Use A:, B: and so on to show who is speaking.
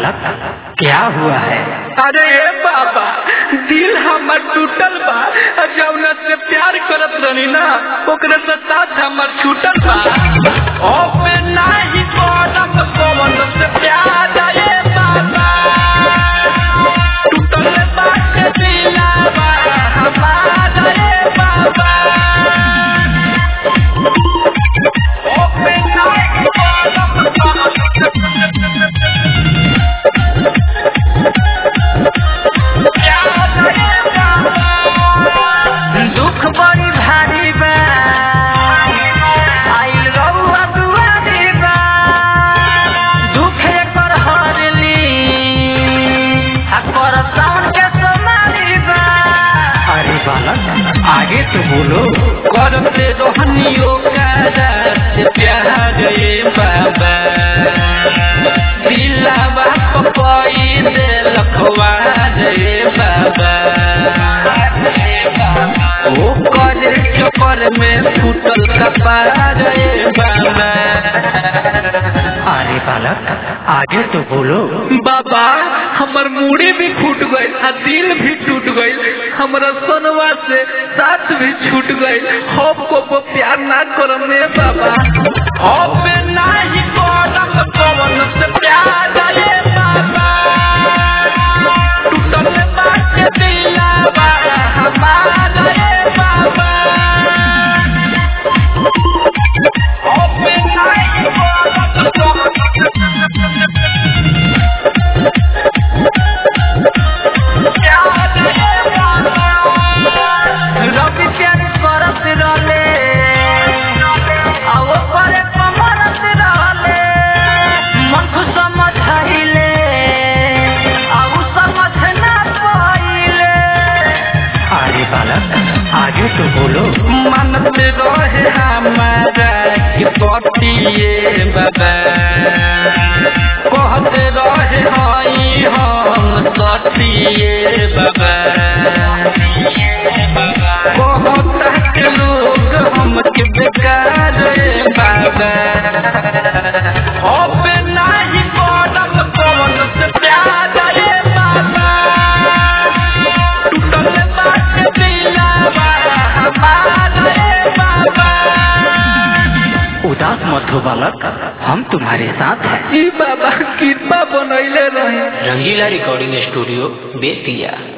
A: बालक क्या हुआ है
B: अरे ए बाबा दिल हमर टूटल बा और जौना से प्यार करत रही ना ओकरे से साथ हमर छूटल बा ओ पे नाही करब कौन से प्यार ए बाबा टूटल बाटे दिलवा हमारा ए बाबा ओ पे नाही दुख बड़ी भारी बा आइल रउआ दुआरी बा दुख एकर हरली आ कर सावन के सोमारी बा
A: अरे बालक आगे तो बोलो
B: करते रोहनियो कारा से प्यार रे बाबा दिलावा पपई दे लखवा रे बाबा ओ करे चक्कर में फूटल कपार रे बाबा
A: अरे बालक आगे तो बोलो
B: बाबा हमर मूड़ी भी फूट गई आ दिल भी टूट गई हमरा सोनवा से साथ भी छूट गई होप को वो प्यार ना करम में बाबा होप में नाही करम कौन से प्यार रे बाबा टूटल बाटे दिलवा हमारा रे बाबा होप में नाही रवि प्यार करत रहले आओ करे कमरत रहले मन को समझाइले आओ समझ ना पाइले
A: अरे बालक आगे तो बोलो
B: मन में रहे हमारा कि पतिए बाबा कहते रहे हई हम सतिए बाबा कहता के लोग हमके बेकार रे बाबा अब नाही करब कौन से प्यार रे बाबा टूटल बाटे दिलवा हमारा रे बाबा
A: उदास मत हो बालक हम तुम्हारे साथ हैं
B: ई बाबा कृपा बनैले रहे
C: रंगीला रिकॉर्डिंग स्टूडियो बेतिया